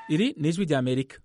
iri ni ijwi rya amerika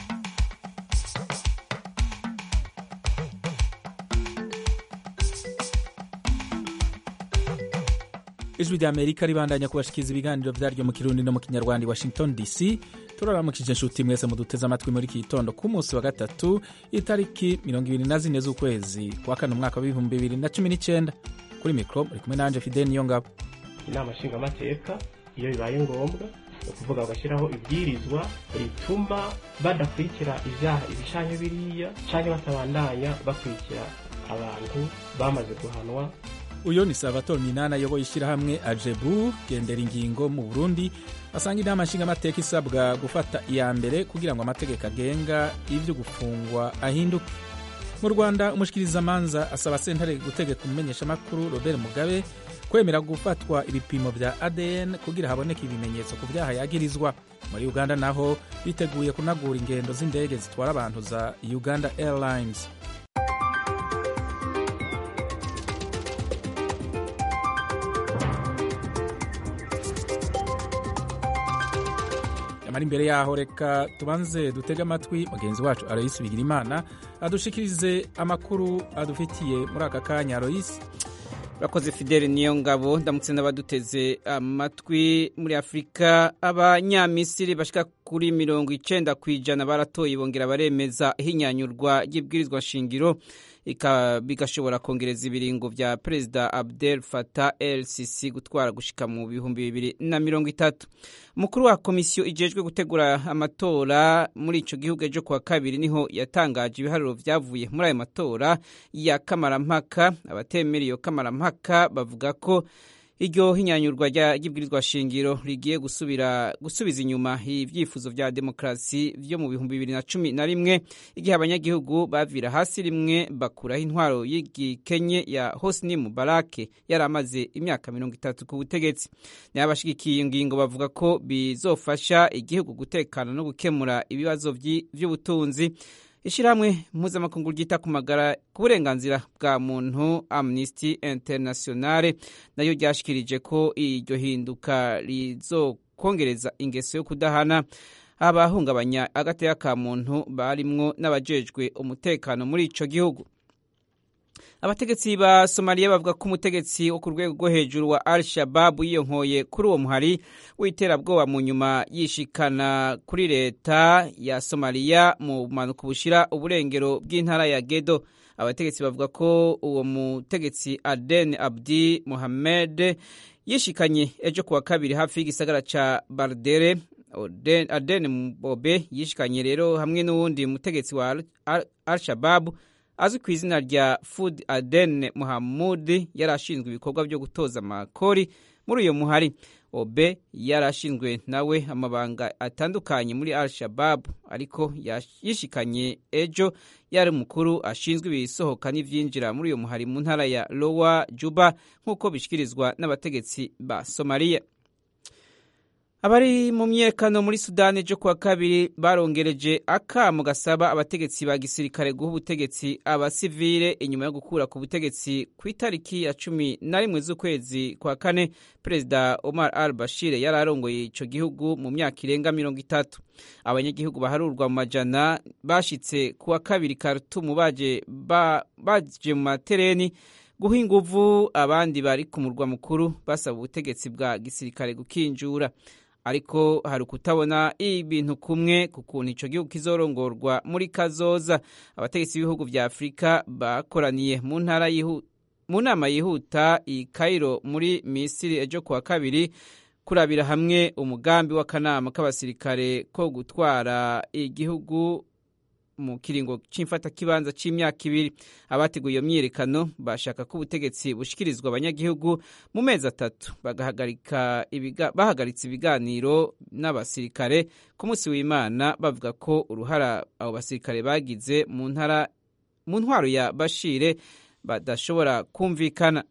ijwi rya amerika ribandanya kubashikiriza ibiganiro vyaryo mu kirundi no mu kinyarwanda i washington dc turaramukije inshuti mwese muduteze amatwi muri iki gitondo ku munsi wa gatatu itariki mirongo ibiri na zine z'ukwezi kwa kane umwaka w'ibihumbi bibiri na cumi n'icenda kuri mikro muri kumwe nanje fidel niyongabo inama nshingamateka iyo bibaye ngombwa ni ukuvuga bagashyiraho ibwirizwa rituma badakurikira ibyaha ibishanye biriya cyangwa batabandanya bakurikira abantu bamaze guhanwa uyu ni salvatore minani ayoboye ishyirahamwe ajebu gendera ingingo mu burundi asanga inama nshingamateka isabwa gufata iya mbere kugira ngo amategeko agenga ibyo gufungwa ahinduke mu rwanda umushikirizamanza asaba sentare gutegeka umumenyeshamakuru robert mugabe kwemera gufatwa ibipimo bya adn kugira haboneke ibimenyetso ku byaha yagirizwa muri uganda naho biteguye kunagura ingendo z'indege zitwara abantu za uganda airlines amara imbere yaho reka tubanze dutege amatwi mugenzi wacu aloyisi bigirimana adushikirize amakuru adufitiye muri aka kanya aloyisi urakoze fideli niyo ngabo ndamutse n'abaduteze amatwi muri afurika abanyamisiri bashika kuri mirongo icenda ku ijana baratoye bongera baremeza ihinyanyurwa ry'ibwirizwa shingiro bigashobora kongereza ibiringo vya perezida abdel fatah el sisi gutwara gushika mu bihumbi bibiri na mirongo itatu umukuru wa komisiyo ijejwe gutegura amatora muri ico gihugu ejo kuwa kabiri niho yatangaje ibiharuro vyavuye muri ayo matora ya kamarampaka abatemera iyo kamarampaka bavuga ko iryo hinyanyurwa ry'ibwirizwa shingiro rigiye gusubira gusubiza inyuma ibyifuzo vya demokarasi vyo mu bihumbi bibiri na cumi na rimwe igihe abanyagihugu bavira hasi rimwe bakuraho intwaro y'igikenye ya hosni mubarake yari amaze imyaka mirongo itatu ku butegetsi nayo abashigikiye iyo ngingo bavuga ko bizofasha igihugu gutekana no gukemura ibibazo vy'ubutunzi ishyirahamwe mpuzamakungu ryita ku magara ku burenganzira bwa muntu amnesty internationale nayo ryashikirije ko iryo hinduka rizokongereza ingeso yo kudahana abahungabanya agateka ka muntu barimwo n'abajejwe umutekano muri ico gihugu abategetsi ba somaliya bavuga ko umutegetsi wo ku rwego rwo hejuru wa al shababu yiyonkoye kuri uwo muhari w'iterabwoba mu nyuma yishikana kuri leta ya somaliya mu bumanuko bushira uburengero bw'intara ya gedo abategetsi bavuga ko uwo mutegetsi aden abdi mohamed yishikanye ejo kuwa kabiri hafi y'igisagara ca bardere aden bobe yishikanye rero hamwe n'uwundi mutegetsi wa al shababu azwi ku izina rya Fud Aden Muhammud yari ashinzwe ibikorwa byo gutoza amakori muri uyo muhari obe yari ashinzwe nawe amabanga atandukanye muri al shabab ariko yishikanye ejo yari umukuru ashinzwe ibisohoka n'ivyinjira muri uyo muhari mu ntara ya lowa juba nk'uko bishikirizwa n'abategetsi ba somaliya abari mu myekano muri sudani ejo kuwa kabiri barongereje akamo gasaba abategetsi ba gisirikare guha ubutegetsi abasivile inyuma yo gukura ku butegetsi ku itariki ya cumi na rimwe z'ukwezi kwa kane perezida omar al bashir yari arongoye ico gihugu mu myaka irenga mirongo itatu abanyagihugu baharurwa mu majana bashitse kuwa kabiri karutumu baje ba, baje mu matereni guha inguvu abandi bari ku murwa mukuru basaba ubutegetsi bwa gisirikare gukinjura ariko hari ukutabona ibintu kumwe ku kuntu ico gihugu kizorongorwa muri kazoza abategetsi b'ibihugu vya afurika bakoraniye mu ntara mu nama yihuta i kairo muri misiri ejo kuwa kabiri kurabira hamwe umugambi w'akanama k'abasirikare ko gutwara igihugu mu kiringo c'imfatakibanza c'imyaka ibiri abateguye iyo myiyerekano bashaka ko ubutegetsi bushikirizwa abanyagihugu mu mezi atatu bahagaritse ibiganiro n'abasirikare ku munsi w'imana bavuga ko uruhara abo basirikare bagize mu ntwaro ya bashire badashobora kumvikana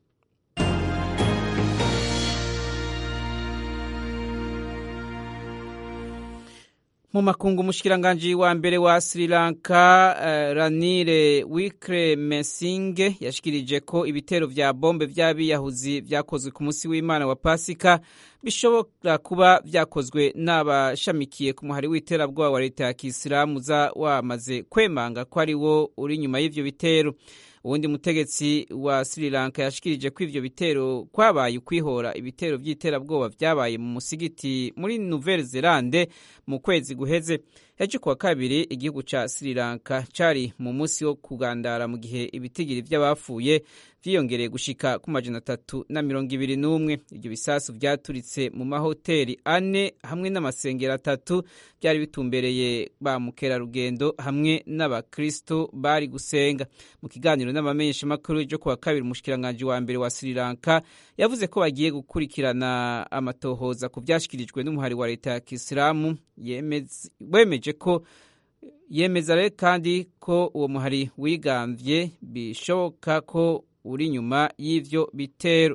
mu makungu umushikiranganji wa mbere wa Sri Lanka uh, Ranile Wickremesinghe yashikirije ko ibitero vya bombe vy'abiyahuzi vyakozwe ku munsi w'Imana wa Pasika bishobora kuba vyakozwe n'abashamikiye ku muhari w'iterabwoba wa leta ya Kisilamu za wamaze kwemanga ko ari wo uri nyuma y'ivyo bitero uwundi mutegetsi wa Sri Lanka yashikirije ko ivyo bitero kwabaye ukwihora ibitero vy'iterabwoba vyabaye mu musigiti muri Nouvelle Zelande mu kwezi guheze ejo kuwa kabiri igihugu ca Sri Lanka cari mu musi wo kugandara mu gihe ibitigiri vy'abapfuye vyiyongereye gushika ku majana atatu na mirongo ibiri n'umwe ivyo bisasu vyaturitse mu mahoteli ane hamwe n'amasengero atatu vyari bitumbereye ba mukerarugendo hamwe n'abakristo bari gusenga mu kiganiro n'abamenyeshamakuru ejo kuwa kabiri umushikiranganji wa mbere wa Sri Lanka yavuze ko bagiye gukurikirana amatohoza ku vyashikirijwe n'umuhari wa leta ya Kisilamu wemeje ko yemeza rero kandi ko uwo muhari wigambye bishoboka ko uri nyuma y'ivyo bitero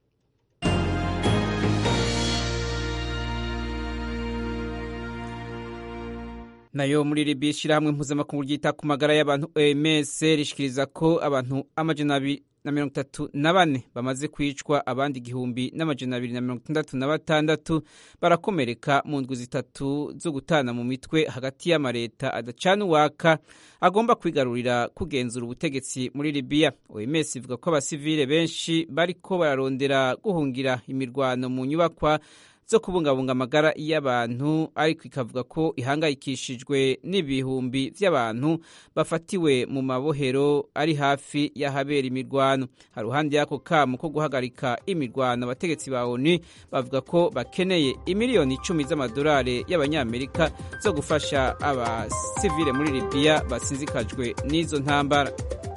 nayo muri Libya ishirahamwe mpuzamakungu ryita ku magara y'abantu OMS rishikiriza ko abantu amajana abiri na mirongo itatu na bane bamaze kwicwa abandi igihumbi n'amajana abiri na mirongo itandatu na batandatu barakomereka mu ndwi zitatu zo gutana mu mitwe hagati y'amareta adacana uwaka agomba kwigarurira kugenzura ubutegetsi muri Libya OMS ivuga ko abasivile benshi bariko bararondera guhungira imirwano mu nyubakwa zo kubungabunga amagara y'abantu ariko ikavuga ko ihangayikishijwe n'ibihumbi by'abantu bafatiwe mu mabohero ari hafi y'ahabera imirwano haruhande y'ako kamo ko guhagarika imirwano abategetsi ba ONU bavuga ko bakeneye imiliyoni icumi z'amadolari y'abanyamerika zo gufasha abasivile muri Libya basinzikajwe n'izo ntambara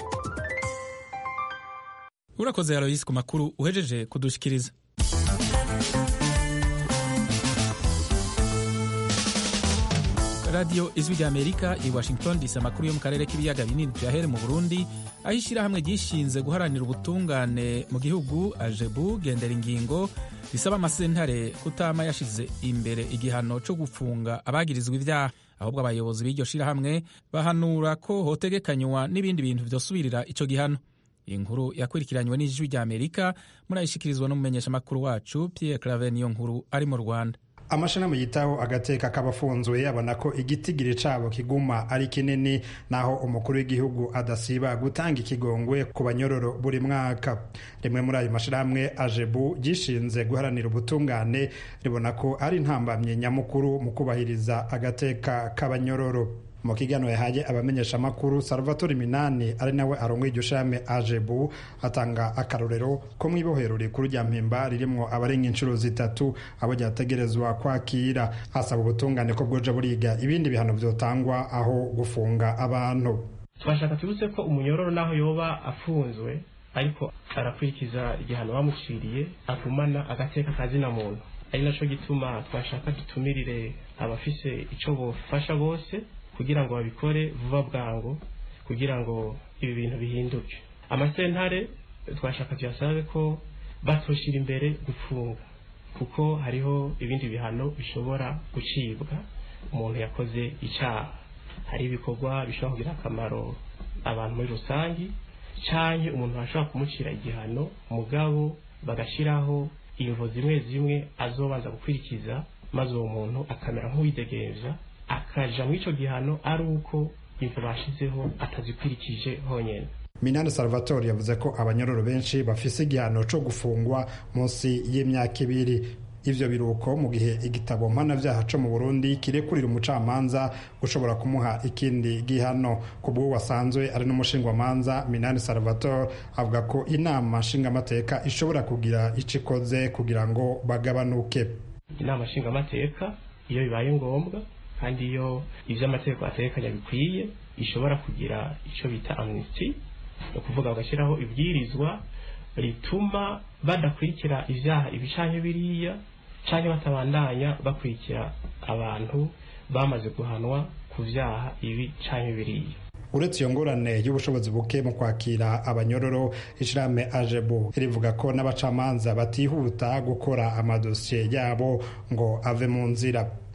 urakoze Aloysi ku makuru uhejeje kudushikiriza radiyo ijwi ry'amerika i washington dc amakuru yo mu karere k'ibiyaga binini byahere mu burundi aho ishyirahamwe ryishinze guharanira ubutungane mu gihugu ajebu gendera ingingo risaba amasentare kutama yashize imbere igihano cyo gufunga abagirizwa ibyaha ahubwo abayobozi b'iryo shyirahamwe bahanura ko hotegekanywa n'ibindi bintu byosubirira icyo gihano iyi nkuru yakurikiranywe n'ijwi ry'amerika murayishyikirizwa n'umumenyeshamakuru wacu pierre claver niyo nkuru ari mu rwanda amashirahamwe yitaho agateka k'abafunzwe abona ko igitigiri cabo kiguma ari kinini naho umukuru w'igihugu adasiba gutanga ikigongwe ku banyororo buri mwaka rimwe muri ayo mashirahamwe ajebu gishinze guharanira ubutungane ribona ko ari intambamye nyamukuru mu kubahiriza agateka k'abanyororo mu kiganiro yahaye abamenyeshamakuru salvatore minani ari nawe arongoye iryo shame ajebu atanga akarorero ko mu ibohero rikuru rya mpimba ririmwo abarenga inshuro zitatu abo ryategerezwa kwakira asaba ubutungane ko bwoja buriga ibindi bihano vyotangwa aho gufunga abantu twashaka tubutse ko umunyororo naho yoba afunzwe ariko arakurikiza igihano bamuciriye agumana agateka kazina muntu ari naco gituma twashaka dutumirire abafise ico bofasha bose kugira ngo babikore vuba bwangu kugira ngo ibi bintu bihinduke amasentare twashaka tuyasabe ko batoshira imbere gufunga kuko hariho ibindi bihano bishobora gucibwa umuntu yakoze icyaha hari ibikorwa bishobora kugira akamaro abantu muri rusange canke umuntu ashobora kumucira igihano mugabo bagashyiraho invo zimwe zimwe azobanza gukurikiza maze uwo muntu akamera nk'uwidegenza akaja mu ico gihano ari uko imvo bashizeho atazikurikije honyene minani salvatore yavuze ko abanyororo benshi bafise igihano co gufungwa munsi y'imyaka ibiri ivyo biruko mu gihe igitabo mpanavyaha co mu burundi kirekurira umucamanza gushobora kumuha ikindi gihano ku bw'uwo wasanzwe ari n'umushingwamanza minani salvatore avuga ko inama nshingamateka ishobora kugira ico ikoze kugira ngo bagabanuke inama nshingamateka iyo bibaye ngombwa kandi iyo ivyo amategeko ategekanya bikwiye ishobora kugira ico bita amnesty ni ukuvuga bagashyiraho ibwirizwa rituma badakurikira ivyaha ibi canke biriya canke batabandanya bakurikira abantu bamaze guhanwa ku vyaha ibi canke biriya uretse iyo ngorane y'ubushobozi buke mu kwakira abanyororo ishirahamwe ajebu rivuga ko n'abacamanza batihuta gukora amadosiye yabo ngo ave mu nzira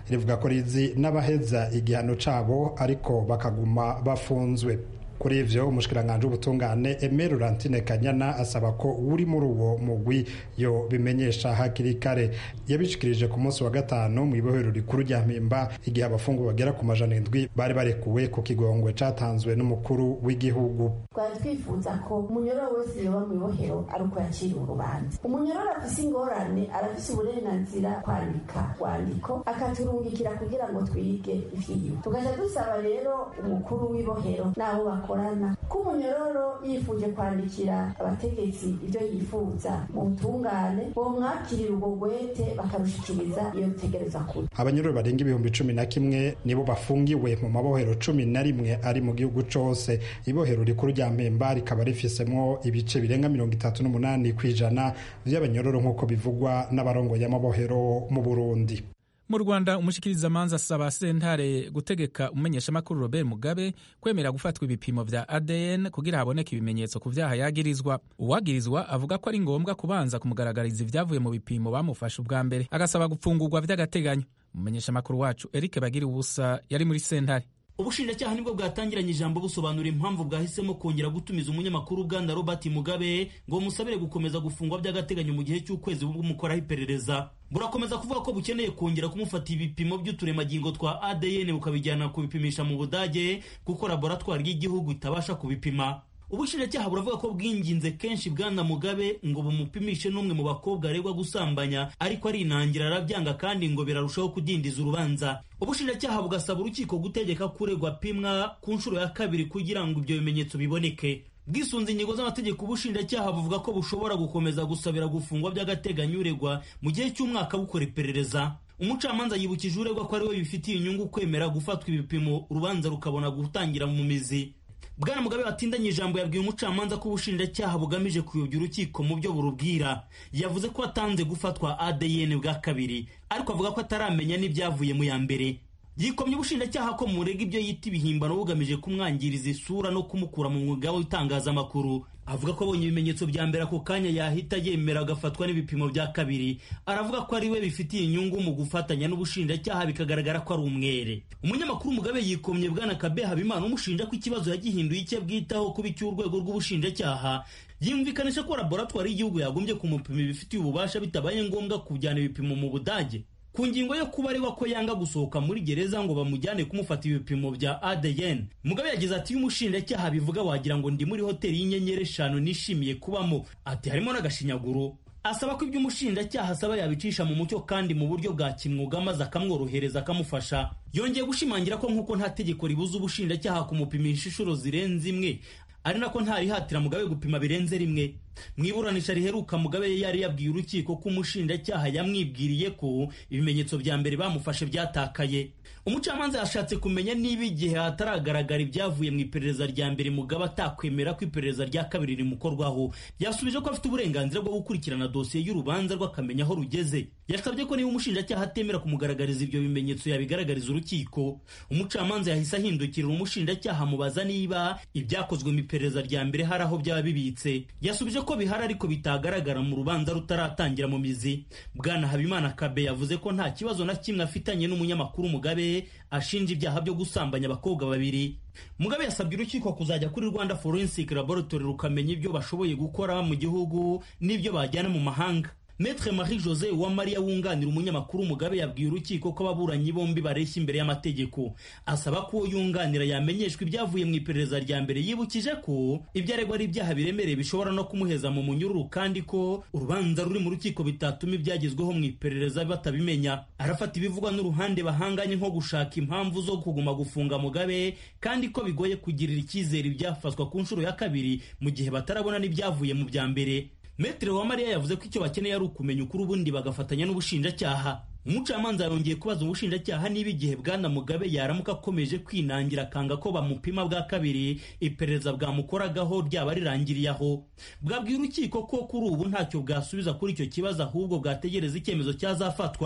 rivuga ko rizi n'abaheza igihano cabo ariko bakaguma bafunzwe kuri ivyo umushikiranganji w'ubutungane Aime Laurentine Kanyana asaba ko uri muri uwo mugwi yo bimenyesha hakiri kare yabishikirije ku munsi wa gatanu mu ibohero rikuru rya Mpimba igihe abafungwa bagera ku majana indwi bari barekuwe ku kigongwe catanzwe n'umukuru w'igihugu twari twifuza ko umunyororo wese yoba mu ibohero ari uko yakiriye urubanza umunyororo afise ingorane arafise uburenganzira kwandika rwandiko akaturungikira kugira ngo twige ivyiwe tugaca dusaba rero umukuru w'ibohero n'abo bakorana ko umunyororo yifuje kwandikira abategetsi ibyo yifuza mu butungane bomwakirira ubwo gwete bakarushikiriza iyo bitegereza kure abanyororo barenga ibihumbi cumi na kimwe nibo bafungiwe mu mabohero cumi na rimwe ari mu gihugu cose ibohero rikuru rya mpemba rikaba rifisemwo ibice birenga mirongo itatu n'umunani ku ijana vy'abanyororo nk'uko bivugwa n'abarongoye amabohero mu burundi mu rwanda umushikirizamanza asaba sentare gutegeka umumenyeshamakuru robert mugabe kwemera gufatwa ibipimo vya adn kugira haboneke ibimenyetso ku vyaha yagirizwa uwagirizwa avuga ko ari ngombwa kubanza kumugaragariza ivyavuye mu bipimo bamufashe ubwa mbere agasaba gupfungurwa vy'agateganyo umumenyeshamakuru wacu eric bagira ubusa yari muri sentare ubushinjacyaha nibwo bwatangiranye ijambo busobanura impamvu bwahisemo kongera gutumiza umunyamakuru uganda robert mugabe ngo bumusabire gukomeza gufungwa by'agateganyo mu gihe cy'ukwezi bumukoraho iperereza burakomeza kuvuga ko bukeneye kongera kumufata ibipimo by'uturemangingo twa adn bukabijyana kubipimisha mu budage kuko laboratwari y'igihugu itabasha kubipima ubushinjacyaha buravuga ko bwinginze kenshi bwana mugabe ngo bumupimishe n'umwe mu bakobwa aregwa gusambanya ariko arinangira arabyanga kandi ngo birarushaho kudindiza urubanza ubushinjacyaha bugasaba urukiko gutegeka kuregwa apimwa ku nshuro ya kabiri kugira ngo ibyo bimenyetso biboneke bwisunze ingingo z'amategeko ubushinjacyaha buvuga ko bushobora gukomeza gusabira gufungwa by'agateganyo uregwa mu gihe cy'umwaka bukora iperereza umucamanza yibukije uregwa ko ari we bifitiye inyungu kwemera gufatwa ibipimo urubanza rukabona gutangira mu mizi bwana mugabe watindanye ijambo yabwiye umucamanza ko ubushinjacyaha bugamije kuyobya urukiko mu byo burubwira yavuze ko atanze gufatwa adn bwa kabiri ariko avuga ko ataramenya n'ibyavuye mu ya mbere yikomye ubushinjacyaha ko murega ibyo yita ibihimbano bugamije kumwangiriza isura no kumukura mu mwuga w'itangazamakuru avuga ko abonye ibimenyetso bya mbere ako kanya yahita yemera agafatwa n'ibipimo bya kabiri aravuga ko ari we bifitiye inyungu mu gufatanya n'ubushinjacyaha bikagaragara ko ari umwere umunyamakuru mugabe yikomye bwana kabe habimana umushinja ko ikibazo yagihinduye icyo bwitaho kuba icy'urwego rw'ubushinjacyaha yumvikanisha ko laboratwari y'igihugu yagombye kumupima ibifitiye ububasha bitabaye ngombwa kujyana ibipimo mu budage ku ngingo yo kuba ariwe ko yanga gusohoka muri gereza ngo bamujyane kumufata ibipimo bya ADN Mugabe yagize ati iyo umushinjacyaha bivuga wagira ngo ndi muri hoteli y'inyenyeri eshanu nishimiye kubamo ati harimo n'agashinyaguro asaba ko ibyo umushinjacyaha asaba yabicisha mu mucyo kandi mu buryo bwa kimwuga maze akamworohereza akamufasha yongeye gushimangira ko nk'uko nta tegeko ribuza ubushinjacyaha kumupimisha inshuro zirenze imwe ari nako ntarihatira mugabe gupima birenze rimwe mu iburanisha riheruka mugabe yari yabwiye urukiko ko umushinjacyaha yamwibwiriye ko ibimenyetso bya mbere bamufashe byatakaye umucamanza yashatse kumenya niba igihe hataragaragara ibyavuye mu iperereza rya mbere mugabe atakwemera ko iperereza rya kabiri rimukorwaho yasubije ko afite uburenganzira bwo gukurikirana dosiye y'urubanza rwe akamenya aho rugeze yasabye ko niba umushinjacyaha atemera kumugaragariza ibyo bimenyetso yabigaragariza urukiko umucamanza yahise ahindukirira umushinjacyaha amubaza niba ibyakozwe mu iperereza rya mbere hari aho byaba bibitse yasubije ko bihari ariko bitagaragara mu rubanza rutaratangira mu mizi bwana habimana kabe yavuze ko nta kibazo na kimwe afitanye n'umunyamakuru mugabe ashinja ibyaha byo gusambanya abakobwa babiri mugabe yasabye urukiko kuzajya kuri rwanda forensic laboratory rukamenya ibyo bashoboye gukora mu gihugu n'ibyo bajyana mu mahanga Maître Marie Jose Uwamariya wunganira umunyamakuru Mugabe yabwiye urukiko ko ababuranyi bombi bareshya imbere y'amategeko asaba ko uwo yunganira yamenyeshwa ibyavuye mu iperereza rya mbere yibukije ko ibyo aregwa ari ibyaha biremereye bishobora no kumuheza mu munyururu kandi ko urubanza ruri mu rukiko bitatuma ibyagezweho mu iperereza batabimenya arafata ibivugwa n'uruhande bahanganye nko gushaka impamvu zo kuguma gufunga Mugabe kandi ko bigoye kugirira icyizere ibyafatwa ku nshuro ya kabiri mu gihe batarabona n'ibyavuye mu bya mbere Metre wa Mariya yavuze ko icyo bakeneye ari ukumenya ukuri ubundi bagafatanya n'ubushinjacyaha umucamanza yongeye kubaza ubushinjacyaha niba igihe bwana mugabe yaramuka akomeje kwinangira akanga ko bamupima bwa kabiri iperereza bwamukoragaho ryaba rirangiriye aho bwabwira urukiko ko kuri ubu ntacyo bwasubiza kuri icyo kibazo ahubwo bwategereza icyemezo cyazafatwa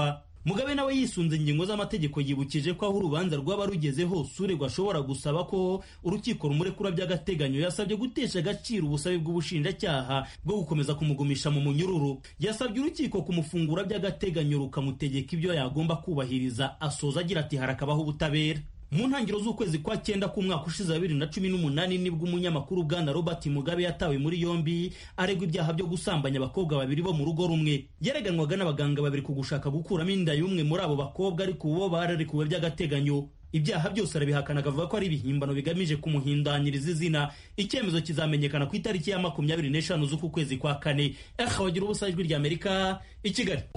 mugabe nawe yisunze ingingo z'amategeko yibukije ko aho urubanza rwaba rugeze hose uregwa ashobora gusaba ko urukiko rumurekura by'agateganyo yasabye gutesha agaciro ubusabe bw'ubushinjacyaha bwo gukomeza kumugumisha mu munyururu yasabye urukiko kumufungura by'agateganyo rukamutegeka ibyo yagomba kubahiriza asoza agira ati harakabaho ubutabera mu ntangiriro z'ukwezi kwa cyenda k'umwaka ushize wa bibiri na cumi n'umunani nibwo umunyamakuru bwana robert mugabe yatawe muri yombi aregwa ibyaha byo gusambanya abakobwa babiri bo mu rugo rumwe yareganwaga n'abaganga babiri ku gushaka gukuramo inda y'umwe muri abo bakobwa ariko ubu bo bararekuwe by'agateganyo ibyaha byose arabihakana akavuga ko ari ibihimbano bigamije kumuhindanyiriza izina icyemezo kizamenyekana ku itariki ya makumyabiri n'eshanu z'uku kwezi kwa kane eha bagira ubusa ijwi ry'amerika i kigali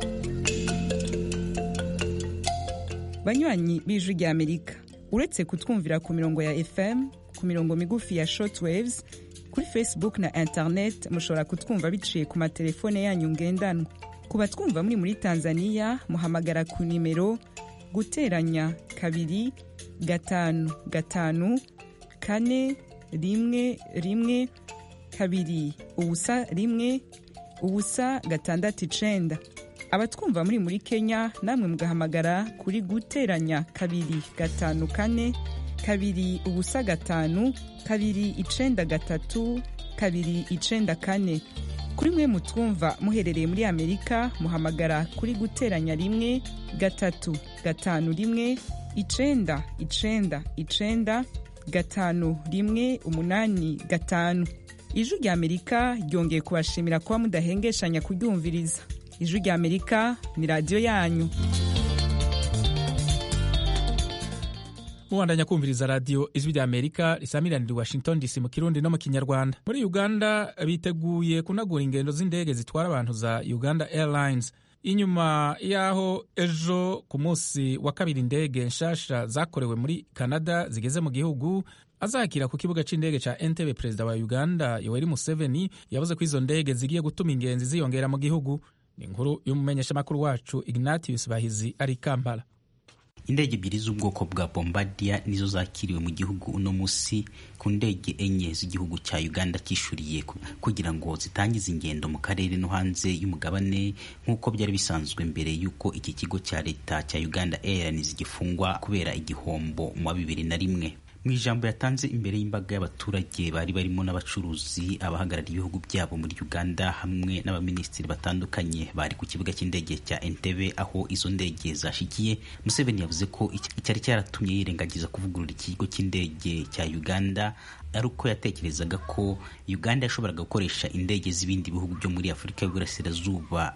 banywanyi b'ijwi ry'amerika uretse kutwumvira ku mirongo ya fm ku mirongo migufi ya shortwaves kuri facebook na internet mushobora kutwumva biciye ku matelefone yanyu ngendanwa ku batwumva muri muri tanzania muhamagara ku nimero guteranya kabiri gatanu gatanu kane rimwe rimwe kabiri ubusa rimwe ubusa gatandatu icenda abatwumva muri muri kenya namwe mugahamagara kuri guteranya kabiri gatanu kane kabiri ubusa gatanu kabiri icenda gatatu kabiri icenda kane kuri mwe mutwumva muherereye muri amerika muhamagara kuri guteranya rimwe gatatu gatanu rimwe icenda icenda icenda gatanu rimwe umunani gatanu ijwi rya amerika ryongeye kubashimira kuba mudahengeshanya kuryumviriza ijwi rya amerika ni radiyo yanyu mubandanya kumviriza radiyo ijwi rya amerika risamiranira i washington dc mu kirundi no mu kinyarwanda muri uganda biteguye kunagura ingendo z'indege zitwara abantu za uganda airlines inyuma y'aho ejo ku munsi wa kabiri indege nshasha zakorewe muri canada zigeze mu gihugu azakira ku kibuga cy'indege cya entebe perezida wa uganda yoweri museveni yavuze ko izo ndege zigiye gutuma ingenzi ziyongera mu gihugu ni inkuru y'umumenyeshamakuru wacu ignatius bahizi ari kampala indege ebyiri z'ubwoko bwa bombardier nizo zakiriwe mu gihugu uno munsi ku ndege enye z'igihugu cya uganda cyishuriye kugira ngo zitangize ingendo mu karere no hanze y'umugabane nk'uko byari bisanzwe mbere y'uko iki kigo cya leta cya uganda airlines gifungwa kubera igihombo mu wa bibiri na rimwe mu ijambo yatanze imbere y'imbaga y'abaturage bari barimo n'abacuruzi abahagarariye ibihugu byabo muri uganda hamwe n'abaminisitiri batandukanye bari ku kibuga cy'indege cya entebe aho izo ndege zashikiye museveni yavuze ko icyari cyaratumye yirengagiza kuvugurura ikigo cy'indege cya uganda ari uko yatekerezaga ko uganda yashoboraga gukoresha indege z'ibindi bihugu byo muri afurika y'uburasirazuba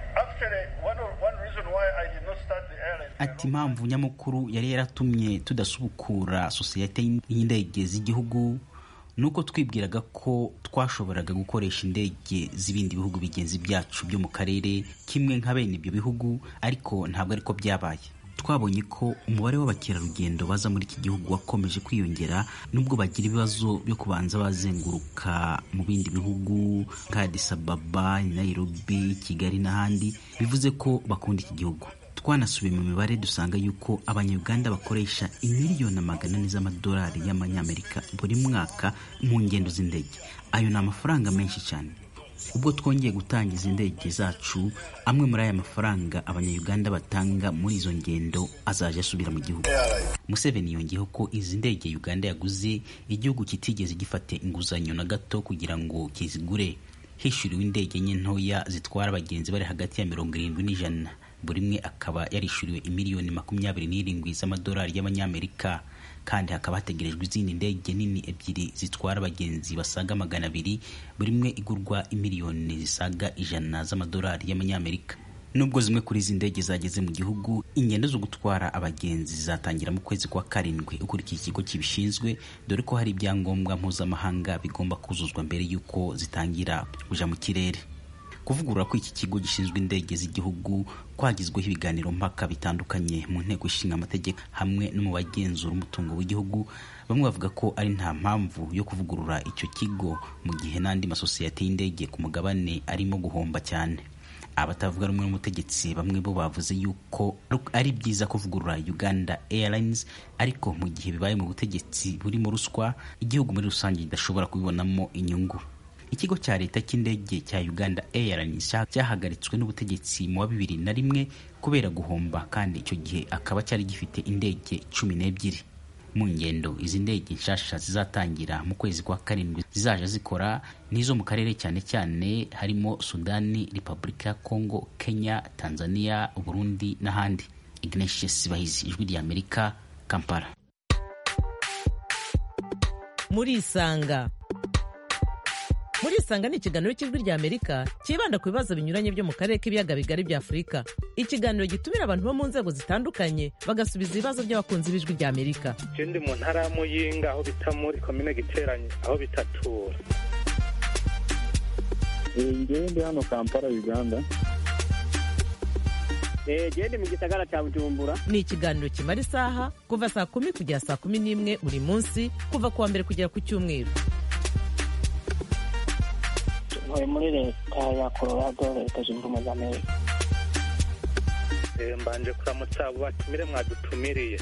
ati impamvu nyamukuru yari yaratumye tudasubukura sosiyete y'indege z'igihugu ni uko twibwiraga ko twashoboraga gukoresha indege z'ibindi bihugu bigenzi byacu byo mu karere kimwe nka bene ibyo bihugu ariko ntabwo ariko byabaye twabonye ko umubare w'abakerarugendo baza muri iki gihugu wakomeje kwiyongera nubwo bagira ibibazo byo kubanza bazenguruka mu bindi bihugu nka Addis Ababa, Nairobi, Kigali n'ahandi bivuze ko bakunda iki gihugu twanasubiye mu mibare dusanga yuko abanyarwanda bakoresha imiliyoni magana ane z'amadolari y'amanyamerika buri mwaka mu ngendo z'indege ayo ni amafaranga menshi cyane ubwo twongeye gutangiza indege zacu amwe muri aya mafaranga abanyayuganda batanga muri izo ngendo azajya asubira mu gihugu museveni yongeyeho ko izi ndege uganda yaguze igihugu kitigeze gifata inguzanyo na gato kugira ngo kizigure hishyuriwe indege nke ntoya zitwara abagenzi bari hagati ya mirongo irindwi n'ijana buri imwe akaba yarishyuriwe imiliyoni makumyabiri n'irindwi z'amadolari y'abanyamerika kandi hakaba hategerejwe izindi ndege nini ebyiri zitwara abagenzi basaga magana abiri buri imwe igurwa imiliyoni zisaga ijana z'amadolari y'amanyamerika nubwo zimwe kuri izi ndege zageze mu gihugu ingendo zo gutwara abagenzi zizatangira mu kwezi kwa karindwi ukurikiye ikigo kibishinzwe dore ko hari ibyangombwa mpuzamahanga bigomba kuzuzwa mbere y'uko zitangira kuja mu kirere kuvugurura ko iki kigo gishinzwe indege z'igihugu kwagizweho ibiganiro mpaka bitandukanye mu nteko ishinga amategeko hamwe no mu bagenzura umutungo w'igihugu bamwe bavuga ko ari nta mpamvu yo kuvugurura icyo kigo mu gihe n'andi masosiyete y'indege ku mugabane arimo guhomba cyane abatavuga rumwe n'umutegetsi bamwe bo bavuze yuko ari byiza kuvugurura uganda airlines ariko mu gihe bibaye mu butegetsi burimo ruswa igihugu muri rusange kidashobora kubibonamo inyungu ikigo cya leta cy'indege cya uganda airlines cyahagaritswe n'ubutegetsi mu wa bibiri na rimwe kubera guhomba kandi icyo gihe akaba cyari gifite indege cumi n'ebyiri mu ngendo izi ndege nshasha zizatangira mu kwezi kwa karindwi zizaja zikora n'izo mu karere cyane cyane harimo sudani repubulika ya kongo kenya tanzania burundi n'ahandi ignatius bahizi ijwi rya amerika kampala murisanga murisanga ni ikiganiro cy'ijwi rya amerika cyibanda ku bibazo binyuranye byo mu karere k'ibiyaga bigari bya afurika ikiganiro gitumira abantu bo mu nzego zitandukanye bagasubiza ibibazo by'abakunzi b'ijwi rya amerika je ndi mu ntara ya muyinga aho bita muri komine giteranye aho bitatura ngewe ndi hano kampala uganda gende mu gisagara cya bujumbura ni ikiganiro kimara isaha kuva saa kumi kugera saa kumi n'imwe buri munsi kuva ku wa mbere kugera ku cyumweru ntuye muri leta ya colorado leta zunze ubumwe za amerika Eh, mbanje kuramutsa abo batumire mwadutumiriye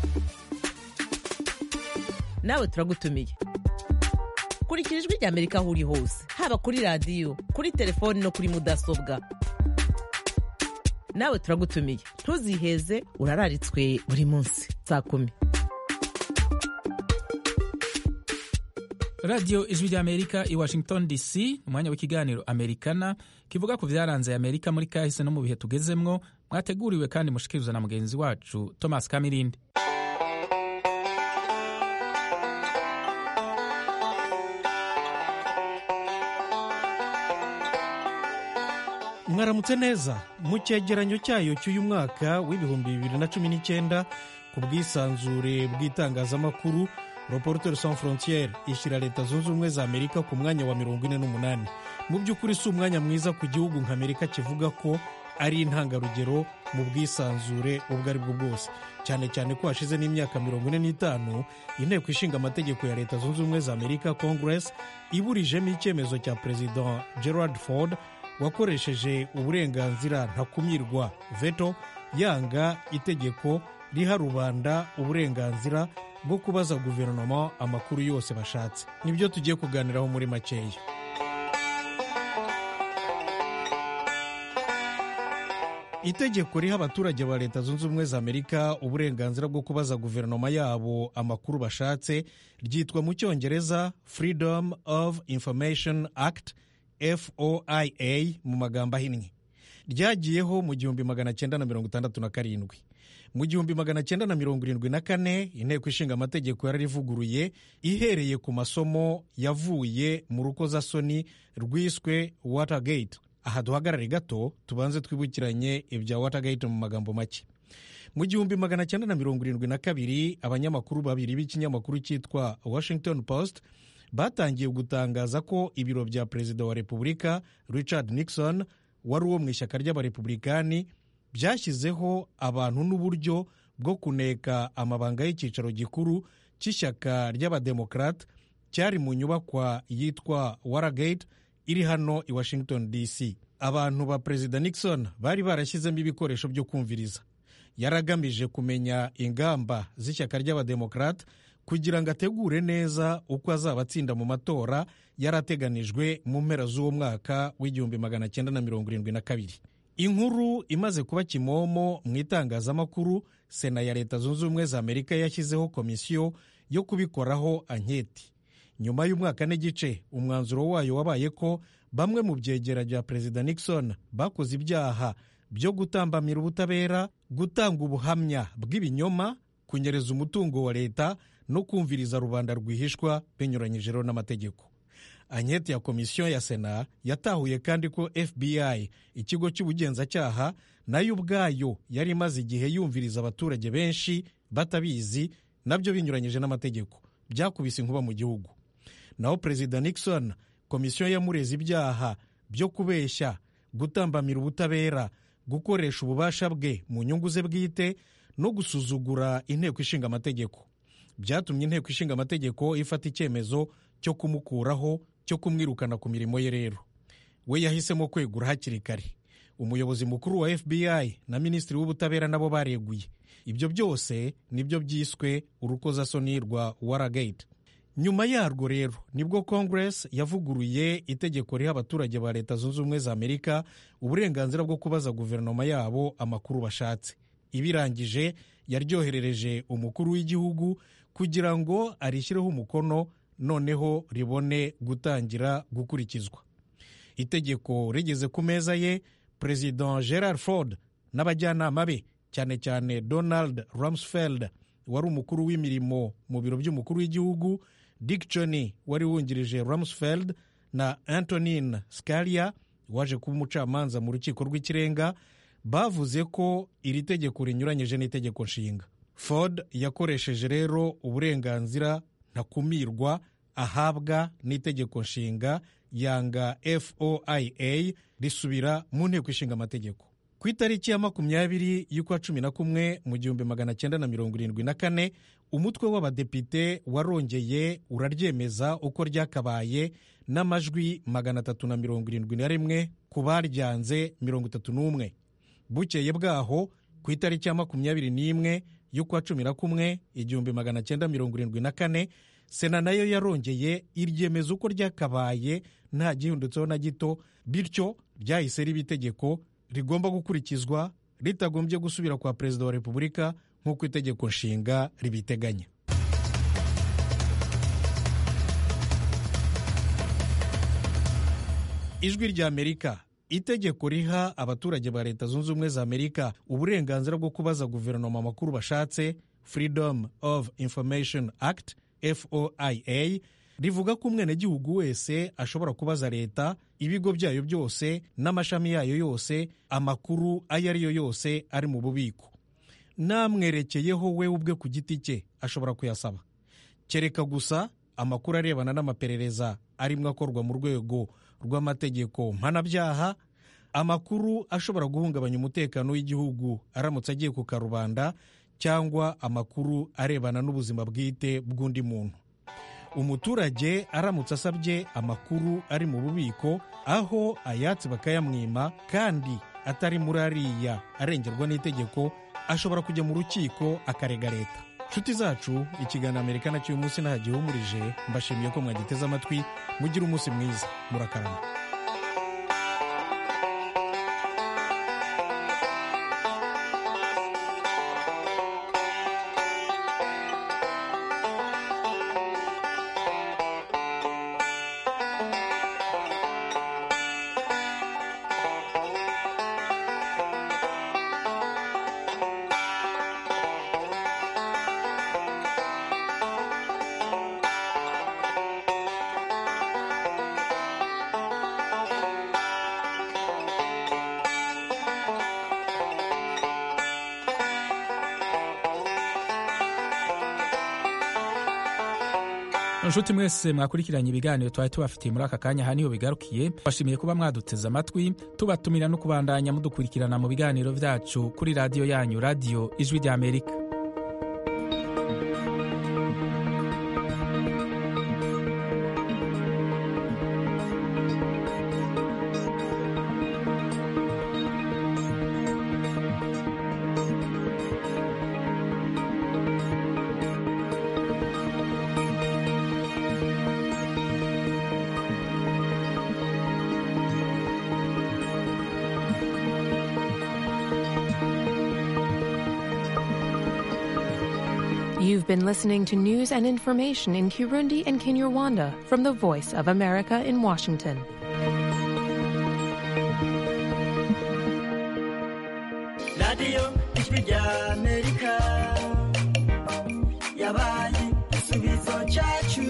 nawe turagutumiye kurikira ijwi rya amerika aho uri hose haba kuri radiyo kuri telefoni no kuri mudasobwa nawe turagutumiye ntuziheze urararitswe buri munsi saa kumi radiyo ijwi rya amerika i washington dc umwanya w'ikiganiro amerikana kivuga ku byaranze amerika muri kahise no mu bihe tugezemwo mwateguriwe kandi mushikirizwa na mugenzi wacu thomas kamirindi mwaramutse neza mu cyegeranyo cyayo cy'uyu mwaka w'ibihumbi bibiri na cumi n'icyenda ku bwisanzure bw'itangazamakuru reporter sans frontiere ishyira leta zunze ubumwe za amerika ku mwanya wa mirongo ine n'umunani mu by'ukuri si umwanya mwiza ku gihugu nka amerika kivuga ko ari intangarugero mu bwisanzure ubwo ari bwo bwose cyane cyane ko hashize n'imyaka mirongo ine n'itanu inteko ishinga amategeko ya leta zunze ubumwe za amerika congress iburijemo icyemezo cya perezida gerard ford wakoresheje uburenganzira ntakumirwa veto yanga itegeko riha rubanda uburenganzira bwo kubaza guverinoma amakuru yose bashatse nibyo tugiye kuganiraho muri makeya itegeko riha abaturage ba leta zunze ubumwe za amerika uburenganzira bwo kubaza guverinoma yabo amakuru bashatse ryitwa mu cyongereza freedom of information act foia mu magambo ahinnye ryagiyeho mu gihumbi magana cyenda na mirongo itandatu na karindwi mu gihumbi magana cyenda na mirongo irindwi na kane inteko ishinga amategeko yararivuguruye ihereye ku masomo yavuye mu rukozasoni rwiswe watergate aha duhagarare gato tubanze twibukiranye ibya watergate mu magambo make mu gihumbi magana cyenda na mirongo irindwi na kabiri abanyamakuru babiri b'ikinyamakuru cyitwa washington post batangiye gutangaza ko ibiro bya perezida wa repubulika richard nixon wari uwo mu ishyaka ry'abarepublikani byashyizeho abantu n'uburyo bwo kuneka amabanga y'icyicaro gikuru cy'ishyaka ry'abademokarate cyari mu nyubakwa yitwa waragate iri hano i washington dc abantu ba perezida nixon bari barashyizemo ibikoresho byo kumviriza yaragamije kumenya ingamba z'ishyaka ry'abademokarate kugira ngo ategure neza uko azaba atsinda mu matora yarateganijwe mu mpera z'uwo mwaka w'igihumbi magana cyenda na mirongo irindwi na kabiri inkuru imaze kuba kimomo mu itangazamakuru sena ya leta zunze ubumwe za amerika yashyizeho komisiyo yo kubikoraho anketi nyuma y'umwaka n'igice umwanzuro wayo wabaye ko bamwe mu byegera bya perezida nixon bakoze ibyaha byo gutambamira ubutabera gutanga ubuhamya bw'ibinyoma kunyereza umutungo wa leta no kumviriza rubanda rwihishwa binyuranyije rero n'amategeko anketi ya komisiyo ya sena yatahuye kandi ko fbi ikigo cy'ubugenzacyaha nayo ubwayo yari imaze igihe yumviriza abaturage benshi batabizi nabyo binyuranyije n'amategeko byakubise inkuba mu gihugu naho perezida nixon komisiyo yamureze ibyaha byo kubeshya gutambamira ubutabera gukoresha ububasha bwe mu nyungu ze bwite no gusuzugura inteko ishinga amategeko byatumye inteko ishinga amategeko ifata icyemezo cyo kumukuraho cyo kumwirukana ku mirimo ye rero we yahisemo kwegura hakiri kare umuyobozi mukuru wa fbi na minisitiri w'ubutabera nabo bareguye ibyo byose nibyo byiswe urukozasoni rwa waragate nyuma yarwo rero nibwo congress yavuguruye itegeko riha abaturage ba leta zunze ubumwe za amerika uburenganzira bwo kubaza guverinoma yabo amakuru bashatse ibirangije yaryoherereje umukuru w'igihugu kugira ngo arishyireho umukono noneho ribone gutangira gukurikizwa itegeko rigeze ku meza ye perezida gerard ford n'abajyanama be cyane cyane donald rumsfeld wari umukuru w'imirimo mu biro by'umukuru w'igihugu dick cheney wari wungirije rumsfeld na antonin scalia waje kuba umucamanza mu rukiko rw'ikirenga bavuze ko iri tegeko rinyuranyije n'itegeko nshinga ford yakoresheje rero uburenganzira ntakumirwa ahabwa n'itegeko nshinga yanga foia risubira mu nteko ishinga amategeko ku itariki ya makumyabiri y'ukwa cumi na kumwe mu gihumbi magana cyenda na mirongo irindwi na kane umutwe w'abadepite warongeye uraryemeza uko ryakabaye n'amajwi magana atatu na mirongo irindwi na rimwe ku baryanze mirongo itatu n'umwe bukeye bwaho ku itariki ya makumyabiri n'imwe y'ukwa cumi na kumwe igihumbi magana cyenda mirongo irindwi na kane sena nayo yarongeye iryemeza uko ryakabaye nta gihindutseho na gito bityo ryahise riba itegeko rigomba gukurikizwa ritagombye gusubira kwa perezida wa repubulika nk'uko itegeko nshinga ribiteganya ijwi rya amerika itegeko riha abaturage ba leta zunze ubumwe za amerika uburenganzira bwo kubaza guverinoma amakuru bashatse freedom of information act foia rivuga ko umwenegihugu wese ashobora kubaza leta ibigo byayo byose n'amashami yayo yose amakuru ayo ari yo yose ari mu bubiko namwerekeyeho we ubwe ku giti cye ashobora kuyasaba kereka gusa amakuru arebana n'amaperereza arimo akorwa mu rwego rw'amategeko mpanabyaha amakuru ashobora guhungabanya umutekano w'igihugu aramutse agiye ku karubanda cyangwa amakuru arebana n'ubuzima bwite bw'undi muntu umuturage aramutse asabye amakuru ari mu bubiko aho ayatsi bakayamwima kandi atari muri ariya arengerwa n'itegeko ashobora kujya mu rukiko akarega leta nshuti zacu ikiganiro amerika nacyo uyu munsi nta gihumurije mbashimiye ko mwagiteze amatwi mugire umunsi mwiza murakarama inshuti mwese mwakurikiranye ibiganiro twari tubafitiye muri aka kanya aha niho bigarukiye bashimiye kuba mwaduteze amatwi tubatumira no kubandanya mudukurikirana mu biganiro byacu kuri radiyo yanyu radiyo ijwi rya amerika You've been listening to news and information in Kirundi and Kinyarwanda from the Voice of America in Washington. radiyo ijwi rya amerika yabaye igisubizo cyacu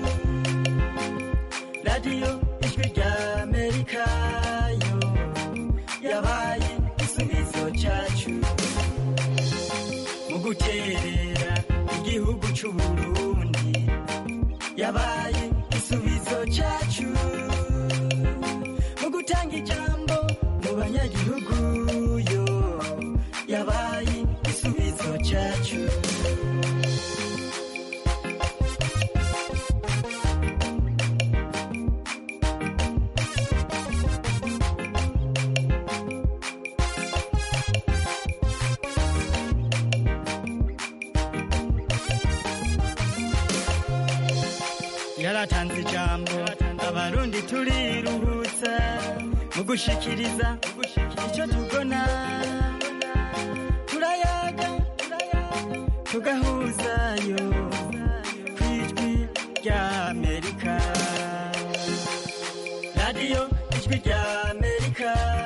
radiyo ijwi rya amerika yo yabaye igisubizo cyacu mu guterera igihugu cy'u burundi yabaye igisubizo cyacu mu gutanga ijambo mu banyagihugu yo yabaye igisubizo cyacu yaratanze ijambo abarundi turiruhutsa mu gushikiriza icyo tubona turayaga tugahuzayo ku ijwi rya amerika radiyo ijwi rya amerika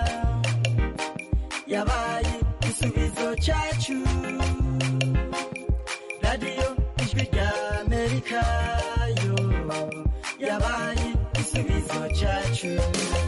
yabaye igisubizo cyacu radiyo ijwi rya amerika yo yabaye igisubizo cyacu